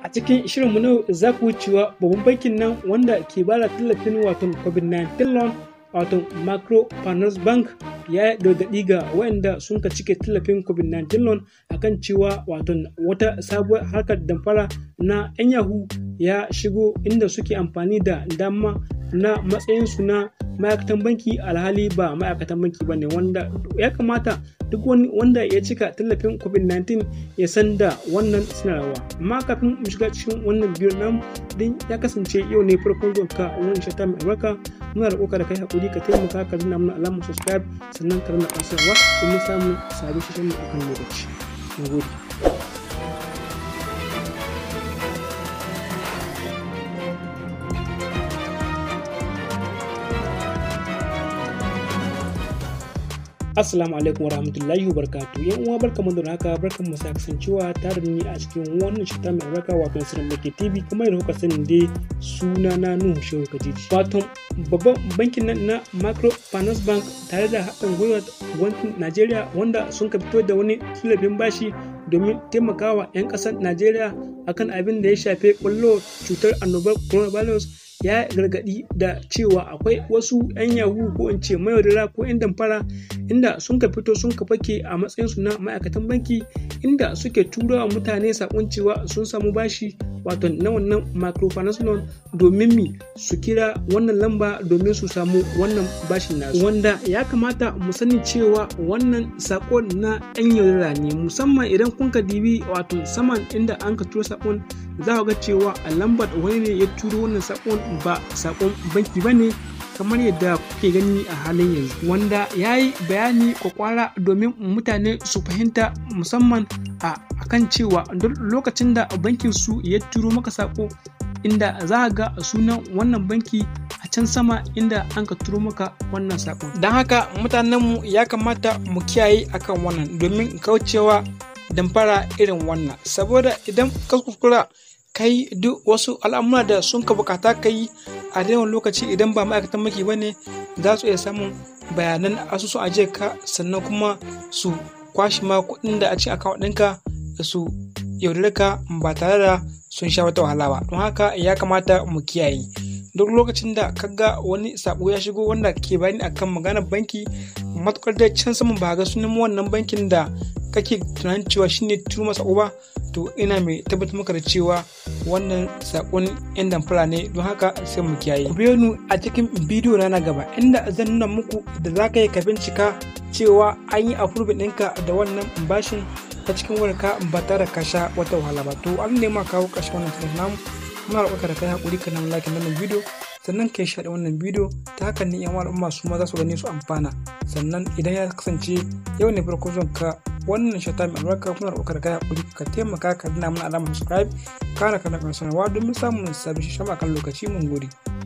a cikin shirinmu na za ku cewa babban bankin nan wanda ke bada tallafin watan covid-19 loan wato microfinance bank ya gargaɗi ga waɗanda sun ka cike tallafin covid-19 loan akan cewa wato wata sabuwar harkar damfara na 'yan yahoo ya shigo inda suke amfani da dama na matsayinsu na ma'aikatan banki alhali ba ma'aikatan banki ba ne wanda ya kamata duk wani wanda ya cika tallafin covid-19 ya san da wannan sanarwa amma kafin mu shiga cikin wannan biyu namu din ya kasance yau ne farkon zuwa ka wani shata mai albarka muna da da kai hakuri ka taimaka ka zina mana alamar subscribe sannan ka rana ƙasarwa domin samun sabon shirin mu akan lokaci na gode Assalamu alaikum wa rahmatullahi wa barakatuh. Yan uwa barkamu da haka barkan mu sa kasancewa tare da ni a cikin wannan shita mai albarka wato Sirrin Make TV kuma yadda kuka sani dai suna na Nuhu Shehu Kajiji. Wato babban bankin nan na Microfinance Bank tare da haɗin gwiwar gwamnatin Najeriya wanda sun ka fito da wani tallafin bashi domin taimakawa 'yan ƙasar Najeriya akan abin da ya shafe ƙwallo cutar annobar coronavirus ya gargaɗi da cewa akwai wasu 'yan yahu ko in ce mayaudara ko 'yan damfara inda sun ka fito sun ka fake a matsayinsu na ma'aikatan banki inda suke turawa mutane sakon cewa sun samu bashi wato na wannan microfinance loan domin mi su kira wannan lamba domin su samu wannan bashin nasu wanda ya kamata mu sani cewa wannan sakon na 'yan yaudara ne musamman idan kun ka dibi wato saman inda an ka turo sakon za ga cewa a lambar wani ne ya turo wannan sakon ba sakon banki ba ne kamar yadda kuke gani a halin yanzu wanda ya yi bayani kwakwara domin mutane su fahimta musamman a kan cewa duk lokacin da bankin su ya turo maka sako inda za ga sunan wannan banki a can sama inda an ka turo maka wannan sakon don haka mutanenmu ya kamata mu kiyaye akan wannan domin kaucewa damfara irin wannan saboda idan ka kuskura kai duk wasu al'amura da sun ka bukata ka yi a yawan lokaci idan ba ma'aikatan maki ba ne za su iya samun bayanan asusun ajiye ka sannan kuma su kwashi ma kuɗin da a cikin akawun ɗinka da su yaudare ka ba tare da sun sha wata wahala ba don haka ya kamata mu kiyaye duk lokacin da ka ga wani sabo ya shigo wanda ke bayani akan maganar banki matukar da can saman ba ga sunan wannan bankin da kake tunanin cewa shine turo masa ba to ina mai tabbatar maka da cewa wannan sakon yan damfara ne don haka sai mu kiyaye ku biyo ni a cikin bidiyo na na gaba inda zan nuna muku da za ka yi ka bincika cewa an yi approve ɗinka da wannan bashin ta cikin wayarka ba tare ka sha wata wahala ba to an nema kawo ƙarshen wannan shirin namu muna roƙa da kai haƙuri ka nan like wannan bidiyo sannan ka shaɗa wannan bidiyo ta hakan ne yan al'umma su ma za su gani su amfana sannan idan ya kasance yau ne farko zuwan ka wannan shata mai albarka muna roƙa da kai haƙuri ka taimaka ka dina mana alamar subscribe kana kana kan sanarwa domin samun sabbin shishama kan lokaci mun gode.